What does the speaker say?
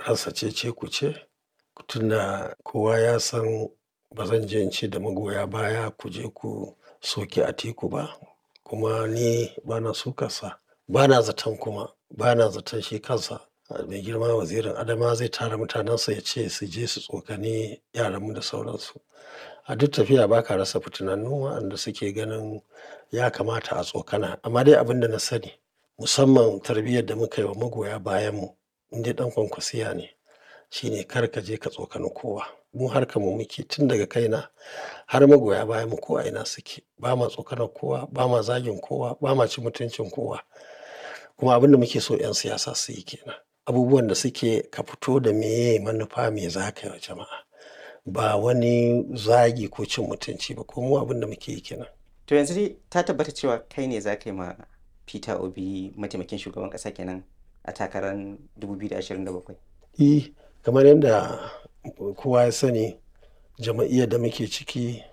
rasa cece-kuce tunda kowa ya san ba zan je in ce da magoya baya ku je ku soki Atiku ba kuma ni ba na sukarsa. Ba na zaton kuma ba na zaton shi kansa mai girma wazirin Adamawa zai tara mutanensa ya ce su je su tsokani yaranmu da sauransu. A duk tafiya ba ka rasa fitinannu waɗanda suke ganin ya kamata a tsokana. Amma dai abin da na sani musamman tarbiyyar da muka yi wa magoya bayanmu in dai ɗan kwankwasiya ne shine kar ka je ka tsokani kowa. Mu harkar mu muke tun daga kaina har magoya bayanmu ko a ina suke. Ba ma tsokanar kowa, ba ma zagin kowa, ba ma cin mutuncin kowa. Kuma abin da muke so 'yan siyasa su yi ke nan. Abubuwan da suke ka fito da meye manufa me za ka yi wa jama'a. Ba wani zagi ko cin mutunci ba ko mu abin da muke yi ke nan. To yanzu dai ta tabbata cewa kai ne za ka yi ma Peter Obi mataimakin shugaban ƙasa kenan a takarar 2027? E, kamar yadda kowa ya sani jama'iyyar da muke ciki